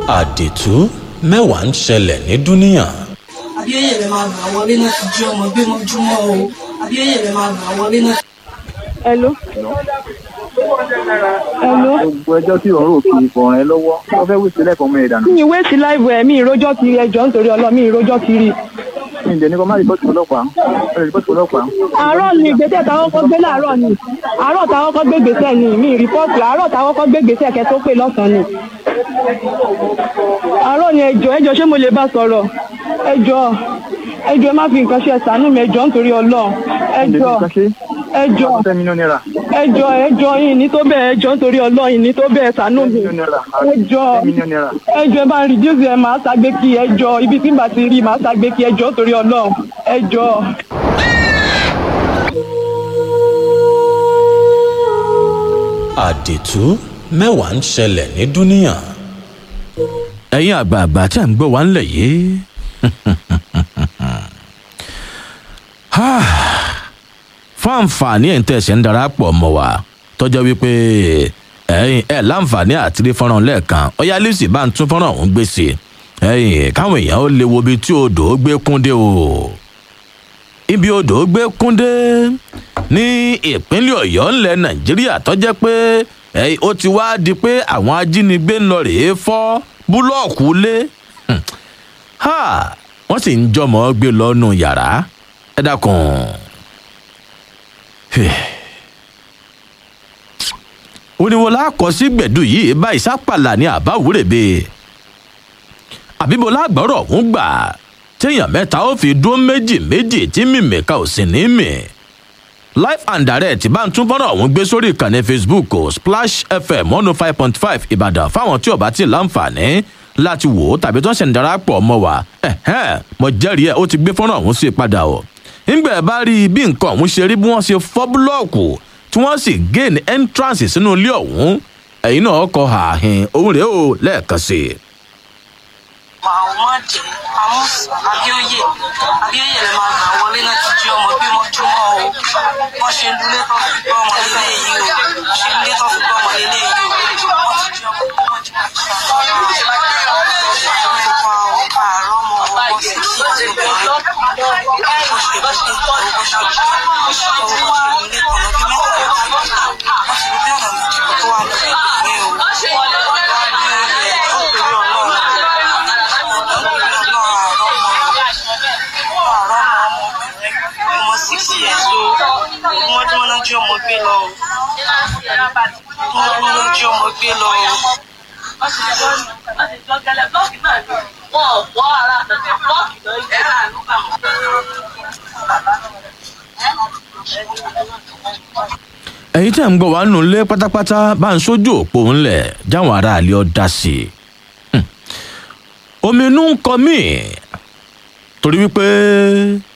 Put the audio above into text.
àdìtú mẹ́wàá ń ṣẹlẹ̀ ní dúníà. abíyẹyẹ rẹ máa gbà wọlé náà ti jí ọmọ gbé mọ́júmọ́ o abíyẹyẹ rẹ máa gbà wọlé náà. Hello. Hello. gbogbo ẹjọ́ tí òun rò kì í fọ̀rọ̀ ẹ lọ́wọ́ wọ́n fẹ́ wí sílẹ̀ fọmọ ẹ̀ dànù. Mi ìwé sí láìpẹ́ ẹ̀ mi ìrójọ́ kiri ẹjọ́ nítorí ọlọ́ mi ìrójọ́ kiri. mi ǹjẹ́ ní kó má rìpọ́tì ọlọ́pàá ó lè rìpọ́tì ọlọ́pàá. Àárọ̀ ni ìgbésẹ̀ táwọn kọ́ gbé láàárọ̀ ni. Àárọ̀ táwọn kọ́ gbé gbèsè ni mi rìpọ́ọ̀tì àárọ̀ táwọn kọ́ gbé gbèsè kẹ́ tó pè lọ́sàn-án ni. Àárọ̀ ni ẹjọ́ ẹjọ́ ṣé mo lè bá sọ̀rọ̀? Ẹjọ́ ẹjọ́ ẹ má fi nǹkan ṣe ẹ̀sánú mi ẹjọ́ nítorí ọlọ́ ẹjọ́ ẹjọ́ ten million naira. ẹjọ́ ẹjọ́ yìí ní tó bẹ́ẹ̀ ẹjọ́ nítorí ọlọ́ yìí ní tó bẹ́ẹ̀ ṣàánú mi ten million naira. ẹjọ́ ten million naira. ẹjọ́ ẹ bá ń reduce ẹ máa ṣàgbé kí ẹjọ́ ibi tí n bá ti rí máa ṣàgbé kí ẹjọ́ torí ọlọ́run ẹjọ́. àdìtú mẹ́wàá ń ṣẹlẹ̀ ní dúníà. ẹ̀yin àgbààgbà tí à ń gbọ́ wá ń lẹ̀ yìí. fún àǹfààní ẹ̀ ń tẹ̀sẹ̀ ń darapọ̀ mọ́ wa tọ́jọ́ wípé ẹ̀yin ẹ̀ láǹfààní àti rí fọ́nrán lẹ́ẹ̀kan ọ̀yá lẹ́sìn bá ń tún fọ́nrán ọ̀hún gbèsè ẹ̀yin káwọn èèyàn ó lè wo ibi tí odò gbé kúndé o ibi odò gbé kúndé ní ìpínlẹ̀ ọ̀yọ́ ńlẹ̀ nàìjíríà tọ́jẹ́ pé ẹ̀yin ó ti wá di pé àwọn ajínigbé ń lọ rèé fọ́ búlọ́ọ̀kù lé Hmm. Ha! wọ́n sì ń jọmọ́ gbé lọ́nu yàrá ẹ dákun. oníwọ̀n lákọ̀ sí gbẹ̀dù yìí bá ìsápàlà ní àbáwúrèbe àbíbo lágbọ́rọ̀ ń gbà téèyàn mẹ́ta ó fi dúró méjì méjì tí mímìka ò sì ní mì live and direct bá ń tún fọ́nrán ọ̀hún gbé sórí ìkànnì facebook o splash fm one oh five point five ìbàdàn fáwọn tí ò bá tí ì láǹfààní láti wò ó tàbí tó ń ṣẹ̀ ń darapọ̀ mọ́ wa ẹ̀hẹ́n mo jẹ́rìí ẹ̀ ó ti gbé fọ́nrán ọ̀hún sí padà o ńgbà ẹ̀ bá rí bí nǹkan ọ̀hún ṣe rí bí wọ́n ṣe fọ́ búlọ́ọ̀kù tí wọ́n sì gain entrance sínú ilé ọ̀hún ẹ̀yin náà kọ ààhìn òun rèé o lẹ́ẹ̀kan sí i. Muhammad Amus Abioye Abioye rẹ máa gbà wọlé náà ti jí ọmọ gbé mọ́júmọ́ o wọ́n ṣe lulẹ̀ tó fi gbọ́ ọmọ ilé yìí o ṣe lulẹ̀ tó fi gbọ́ ọmọ ilé yìí o wọ́n ti jí ọmọ gbé jí ọmọ gbé lọ o wọ́n ló jí ọmọ gbé lọ o. ẹ̀yin tẹ̀ ń gbọ́ wá nù lé pátápátá bá ń sójú òpó ńlẹ̀ jáwọn aráàlú ọ dá sí i. Hmm. omi inú ń kọ mí torí wípé